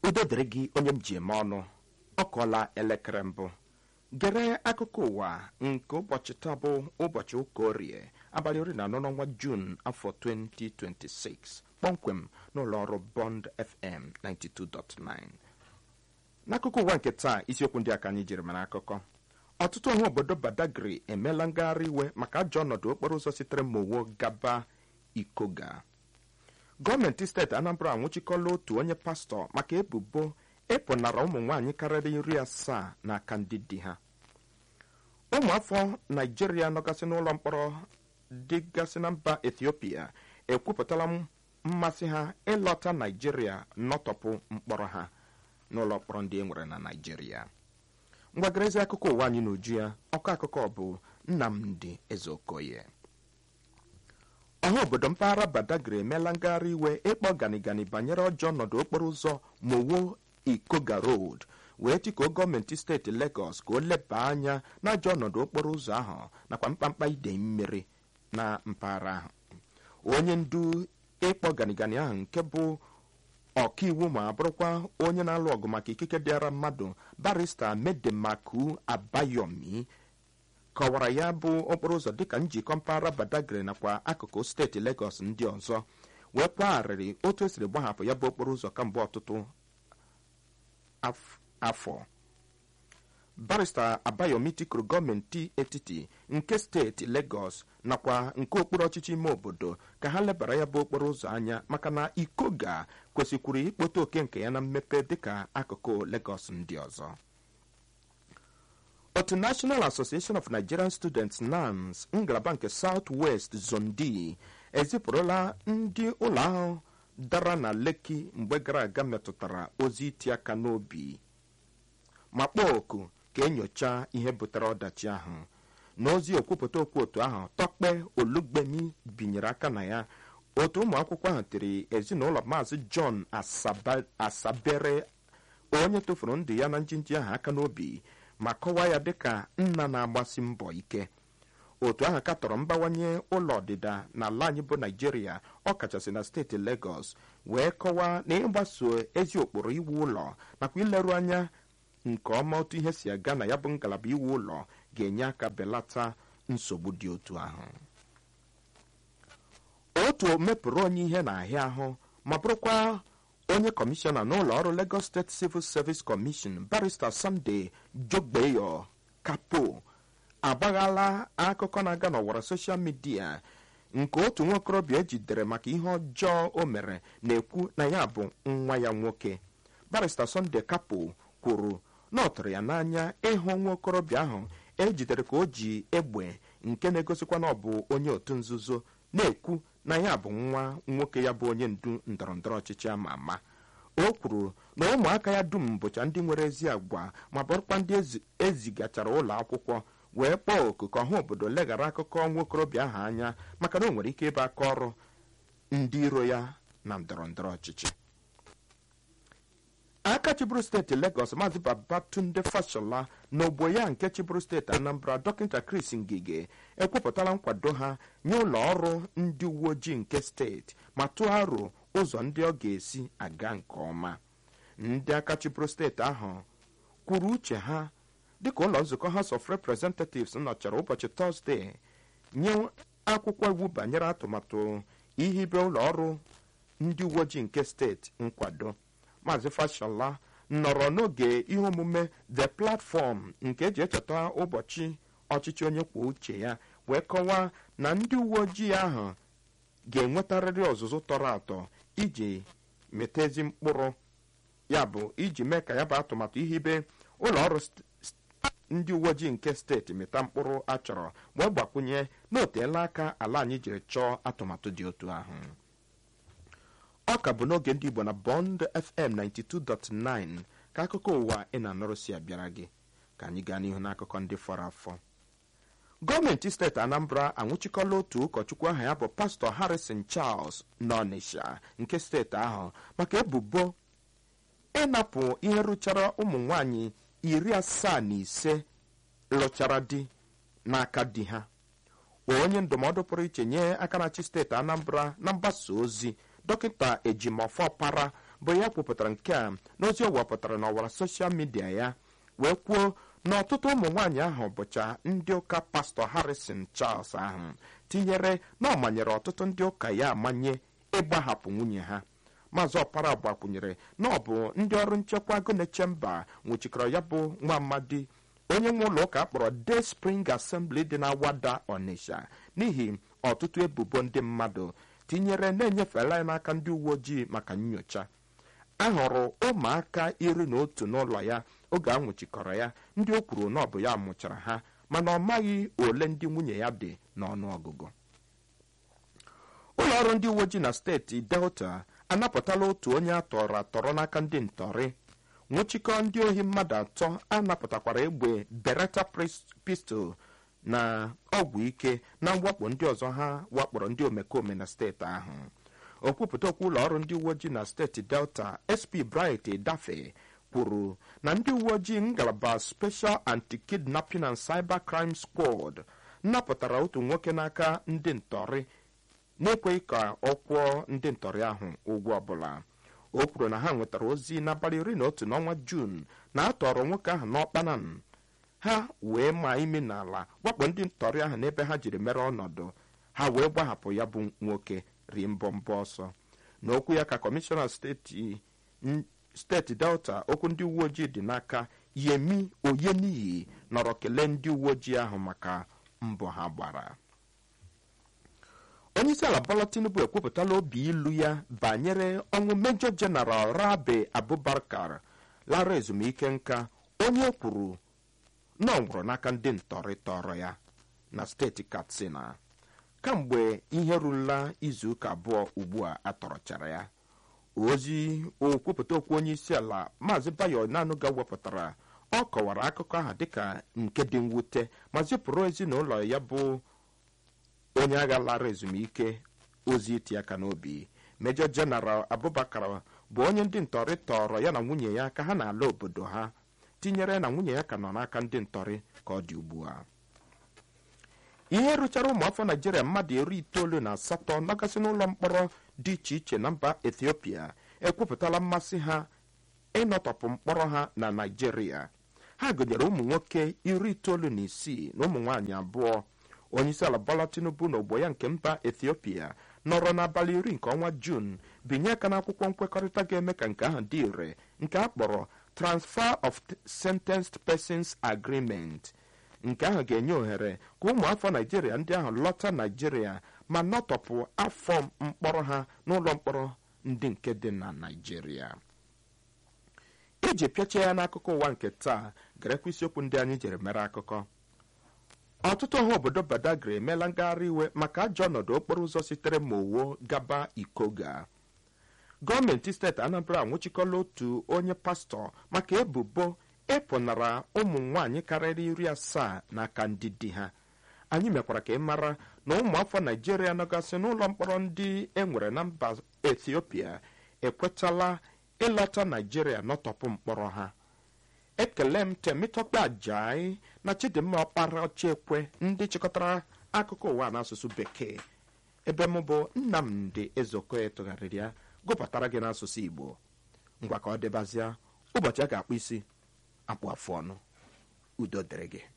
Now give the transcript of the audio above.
udo dịrị gị onye m ji eme ọnụ ọ kọọla elekere mbụ gere akụkọ ụwa nke ụbọchị taa bụ ụbọchị ụka orie abalị iri na anọ n'ọnwa juun afọ 2026 kpọmkwem n'ụlọ ọrụ bond fm 92.9 n'akụkọ ụwa nke taa isiokwu ndị a ka anyị jiri mara akụkọ ọtụtụ ọha obodo badagri emeela ngagharị iwe maka ajọ ọnọdụ okporo ụzọ sitere mowo gaba ikoga gọọmenti steeti anambra anwụchikọla otu onye pastọ maka ebubo ịpụnara ụmụ nwaanyị karịrị iri asaa n'aka ndị di ha ụmụafọ naijiria nọgasị n'ụlọ mkpọrọ dịgasị na mba ethiopia ekwupụtala mmasị ha ịlọta naijiria nọtọpụ mkpọrọ ha n'ụlọ mkpọrọ ndị e nwere na naijiria ngwagarezi akụkọ ụwa anyị n'uju ya ọkọ akụkọ bụ nnamdi ezeokoye ọha obodo mpaghara badagry emeela ngagharị iwe ịkpọ ganigani banyere ọjọọ ọnọdụ okporo ụzọ mowo ikoga road wee tikuo gọọmenti steeti legọs ka o leba anya n'ajọ ọnọdụ okporo ụzọ ahụ nakwa mkpamkpa idei mmiri na mpaghara ahụ onye ndu ịkpọ ganigani ahụ nke bụ ọkaiwu ma bụrụkwa onye na-alụ ọgụ maka ikike dịara mmadụ barista medemaku abayomi kọwara ya bụ okporo ụzọ dịka njikọ mpaghara badagry nakwa akụkụ steeti legọs ndị ọzọ wee kwagharịrị otu esiri gbahapụ ya bụ okporo ụzọ kamgbe ọtụtụ afọ barista abayomi tikuru gọọmenti etiti nke steeti legọs nakwa nke okpuru ọchịchị ime obodo ka ha lebara ya bụ okporo ụzọ anya maka na ikoga kwesịkwuru ikpote oke nke ya na mmepe dịka akụkụ legọs ndị ọzọ otu national association of nigerian students nans ngalaba nke south west zone d ezipụrụla ndị ụlọ ahụ dara na leki mgbe gara aga metụtara ozi iti aka n'obi ma kpọọ oku ka enyocha ihe butere ọdachi ahụ n'ozi okwupụta okwu otu ahụ tọkpe olugbemi binyere aka na ya otu ụmụ akwụkwọ ahụ tiri ezinụlọ maazị john asabere onye tụfuru ndụ ya na njinji ahụ aka n'obi ma kọwaa ya dịka nna na-agbasi mbọ ike otu ahụ katọrọ mbawanye ụlọ ọdịda n'ala anyị bụ naijiria ọkachasị na steeti legọs wee kọwaa na ịgbaso ezi ụkpụrụ iwu ụlọ nakwa ileru anya nke ọma otu ihe si aga na ya bụ ngalaba iwu ụlọ ga-enye aka belata nsogbu dị otu ahụ otu mepụrụ onye ihe na-ahịa ahụ ma bụrụkwa onye kọmishọna n'ụlọ ọrụ Lagos State Civil Service Commission barista Sunday Jogbeyo Kapo agbaghala akụkọ na-aga n'ọwara soshal midia nke otu nwokorobịa ejidere maka ihe ọjọọ o mere na-ekwu na ya bụ nwa ya nwoke barista Sunday Kapo kwuru na ọ tụrụ ya n'anya ịhụ nwaokorobịa ahụ ejidere ka o ji egbe nke na-egosikwa na ọ bụ onye otu nzuzo na-ekwu na ya bụ nwa nwoke ya bụ onye ndu ndọrọndọrọ ọchịchị ama ama o kwuru na ụmụaka ya dum bụcha ndị nwere ezi agwa ma bụrụkwa ndị ezigachara ụlọ akwụkwọ wee kpọọ oku ka ọha obodo leghara akụkọ nwaokorobịa ahụ anya maka na o nwere ike ịbụ aka ọrụ ndị iro ya na ndọrọndọrọ ọchịchị aka chiburu steeti Lagos maazị Babatunde Fashola na ogbo ya nke chiburu steeti Anambra dọkịta Chris Ngige ekwupụtala nkwado ha nye ụlọ ọrụ ndị uwe ojii nke steeti ma tụọ aro ụzọ ndị ọ ga-esi aga nke ọma ndị aka chiburu steeti ahụ kwuru uche ha dịka ụlọ nzukọ House of Representatives nọchara ụbọchị Tọzdee nye akwụkwọ iwu banyere atụmatụ ihibe ụlọ ọrụ ndị uwe ojii nke steeti nkwado maazị fashola nọrọ n'oge ihe omume the platform nke eji echeta ụbọchị ọchịchị onye kwuo uche ya wee kọwaa na ndị uwe ojii ahụ ga-enwetarịrị ọzụzụ tọrọ atọ iji meta ezi mkpụrụ ya bụ iji mee ka ya bụ atụmatụ ihibe ụlọ ọrụ ndị uwe ojii nke steeti mịta mkpụrụ achọrọ wee gbakwunye na oteela aka ala anyị jiri chọọ atụmatụ dị otu ahụ ọ ka bụ n'oge ndị igbo na bond fm 92.9 ka akụkọ ụwa ị na-anọrụ si abịara gị ka anyị gaa n'ihu n'akụkọ ndị fọrọ afọ gọọmenti steeti anambra anwụchikọla otu ụkọchukwu aha ya bụ pastọ harrison charles n'ọnịsha nke steeti ahụ maka ebubo ịnapụ ihe rụchara ụmụ nwanyị iri asaa na ise lụchara di n'aka di ha onye ndụmọdụ pụrụ iche nye aka na-achị steeti anambra na mgbasa ozi dọkịta ejimọfọpara bụ ya kwupụtara nke a n'ozi ọ wepụtara n'ọwara soshal midia ya wee kwuo na ọtụtụ ụmụ nwaanyị ahụ bụcha ndị ụka pastọ harrison charles ahụ tinyere na ọ manyere ọtụtụ ndị ụka ya amanye ịgbahapụ nwunye ha maazị ọpara gbakwunyere na ọ bụ ndị ọrụ nchekwa goneche mba nwụchikọrọ ya bụ nwa amadi onye nwe ụlọ ụka akpọrọ day spring assembly dị na wada ọnịsha n'ihi ọtụtụ ebubo ndị mmadụ tinyere na-enyefela ya n'aka ndị uwe ojii maka nyocha a hụrụ ụmụaka iri na otu n'ụlọ ya oge a nwụchikọrọ ya ndị o kwuru na ọ bụ ya mụchara ha mana ọ maghị ole ndị nwunye ya dị n'ọnụọgụgụ ụlọ ọrụ ndị uwe ojii na steeti delta anapụtala otu onye atọrọ atọrọ n'aka ndị ntọrị nwụchikọ ndị ohi mmadụ atọ anapụtakwara egbe beretta pistol na ọgwụ ike na mwakpo ndị ọzọ ha wakporo ndị omekome na steeti ahụ okwupụta okwu ụlọ ọrụ ndị uwe ojii na steeti delta sp bright dafe kwuru na ndị uwe ojii ngalaba special anti-kidnapping and cyber crime squad napụtara otu nwoke n'aka ndị ntọrị na-ekweghị ka ọ kwụọ ndị ntọrị ahụ ụgwọ ọbụla o kwuru na ha nwetara ozi n'abalị iri na otu n'ọnwa juun na a tọrọ nwoke ahụ n'ọkpanan ha wee maa imi n'ala wakpo ndị ntọrị ahụ n'ebe ha jiri mere ọnọdụ ha wee gbahapụ ya bụ nwoke rie mbọmbọ ọsọ n'okwu ya ka kọmishọna steeti steeti delta okwu ndị uwe ojii dị n'aka yemi oyeniyi nọrọ kelee ndị uwe ojii ahụ maka mbọ ha gbara onyeisi ala bola tinubu ekwupụtala obi ilu ya banyere ọnwụ mejọ jeneral rabe abubakar lara ezumike nka onye kwuru na ọ nwụrụ n'aka ndị ntọrị tọrọ ya na steeti katsina kamgbe ihe rurula izuụka abụọ ugbu a atọrọchara ya ozi okwupụta okwu onye isi ala maazị bayo nanuga wepụtara ọ kọwara akụkọ ahụ dịka nke dị mwute ma zipụrụ ezinụlọ ya bụ onye agha lara ezumike ozi iti aka n'obi mejọ jeneral abubakar bụ onye ndị ntọrị tọrọ ya na nwunye ya ka ha na-ala obodo ha tinyere na nwunye ya ka nọ n'aka ndị ntọrị ka ọ dị ugbu a ihe rụchara ụmụafọ naijiria mmadụ iri itoolu na asatọ nọgasị n'ụlọ mkpọrọ dị iche iche na mba ethiopia ekwupụtala mmasị ha ịnọtọpụ mkpọrọ ha na naijiria ha gụnyere ụmụ nwoke iri itoolu na isii na ụmụ nwaanyị abụọ onyeisi ala bola tinubu na ogbo ya nke mba ethiopia nọrọ n'abalị iri nke ọnwa juun binye aka n'akwụkwọ nkwekọrịta ga-eme ka nke ahụ dị ire nke a kpọrọ transfer of sentenced persons agreement nke ahụ ga-enye ohere ka ụmụafọ naijiria ndị ahụ lọta naijiria ma nọtọpụ afọ mkpọrọ ha n'ụlọ mkpọrọ ndị nke dị na naijiria iji pịachie ya n'akụkọ ụwa nke taa garekwa isiokwu ndị anyị jere mere akụkọ ọtụtụ ọha obodo badagry emeela ngagharị iwe maka ajọ ọnọdụ okporo ụzọ sitere mowo gaba ikoga gọọmenti steeti anambra anwụchikọla otu onye pastọ maka ebubo ịpụnara ụmụ nwaanyị karịrị iri asaa n'aka ndị di ha anyị mekwara ka ị mara na ụmụafọ naijiria nọgasị n'ụlọ mkpọrọ ndị e nwere na mba ethiopia ekwetala ịlọta naijiria nọtọpụ mkpọrọ ha ekele m temitọkpe ajai na chidimma ọkpara ochekwe ndị chịkọtara akụkọ ụwa n'asụsụ bekee ebe m bụ nnamdị ezeokoye tụgharịrị ya gụpụtara gị n'asụsụ igbo ngwa ka ọ dịbazịa ụbọchị a ga-akpụ isi akpụ afụ ọnụ udo dịrị gị